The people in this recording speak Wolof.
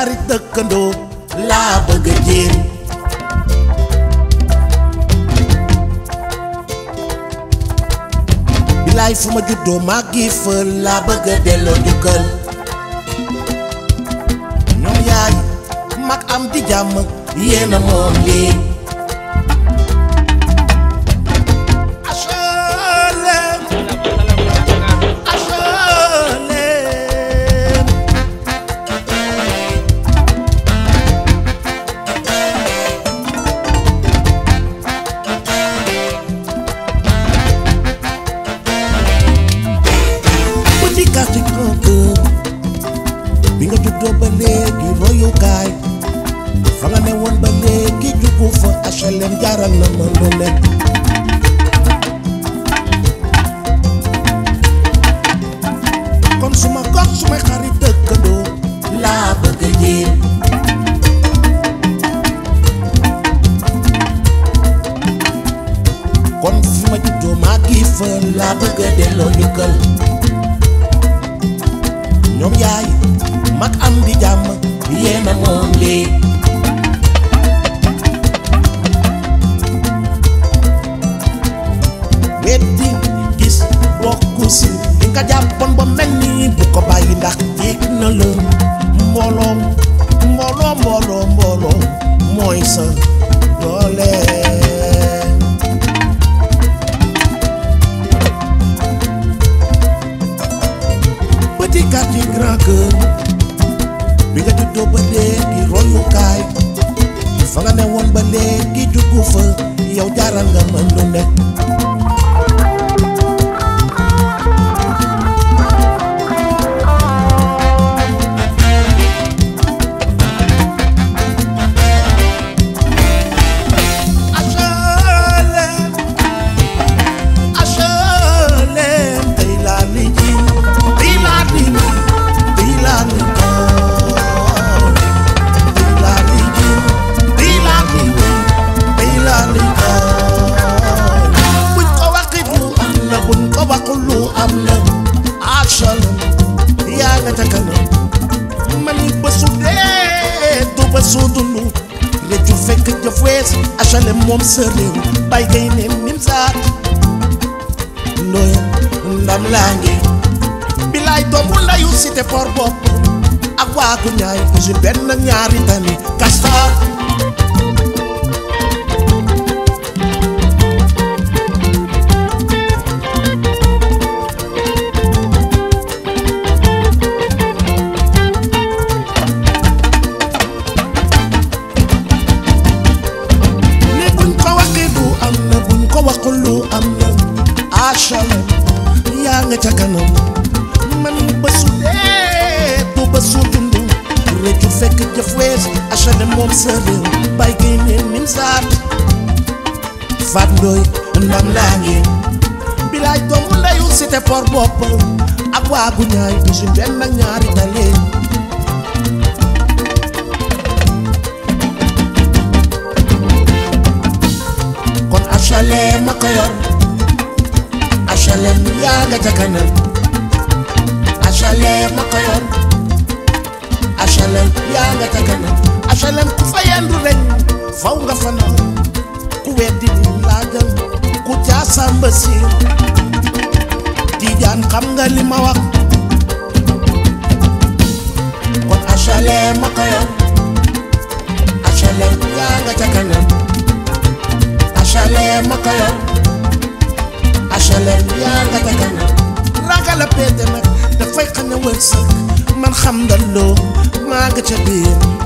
xarit dëkkandoo laa bëgg a jéem bilaay fu ma juddoo maa ngi fa laa bëgg a delloo njukkal ñoom yaay mag am di jàmm yéena moom lii HLM HLM petit quartier grand cœur bi nga juddoo ba léegi royukaay fa nga ne woon ba léegi juggu fa HLM jaaral na ma lu nekk kon suma gox sumay xarit dëkkandoo laa bëgg a jéem kon fi ma juddoo maa ngi fa laa bëgg a delloo njukkal ñoom yaay mag am di jàmm yéena moom lii weddi gis bokku si li nga jàppoon ba mel ni bu ko bàyyi ndax jéeg na la mbooloo mbooloo mbooloo mbooloo mooy sa doole petit quartier grand cœur bi nga juddoo ba léegi royukaay fa nga ne woon ba léegi juggu fa yow jaaral nga mën lu nekk HLM HLM tey laa li ji tey laa li ji tey laa li koor tey laa li ji tey laa li wéy tey laa li koor buñ ko waxit lu am na buñ ko waxul lu am na HLM yaa nga ca kanam man ni bésu dee du bésu dund réccu fekk jëf wees HLM moom sa réew bay gay neen nim saat ndooy ndam laa ngi bilaay doomu ndayu cité port bopp ak waagu ñaay usine benn ñaari tani Castor ni buñ ko waxee du am na buñ ko waxul lu am na HLM yaa nga ca kanam man bésu dee du bésu dund réccu fekk jëf wees HLM moom sa réew bay gi neen nim saat faat ndooy ndam laa ngi bilaay doomu ndeyu cité port bopp ak waagu ñaay usine benn ak ñaari tali kon HLM ma ko yor HLM yaa nga ca kanam HLM ma ko yor HLM yaa nga ca kanam HLM ku fa yendu rek faw nga fanaan ku weddi di laajal ku jaasamba siin Tijaan xam nga li ma wax kon HLM ma ko yor HLM yaa nga ca kanam HLM ma ko yor HLM yaa nga ca kanam ragal a péete nag dafay xañ a wërsëg man xam nga loo maa nga ca biir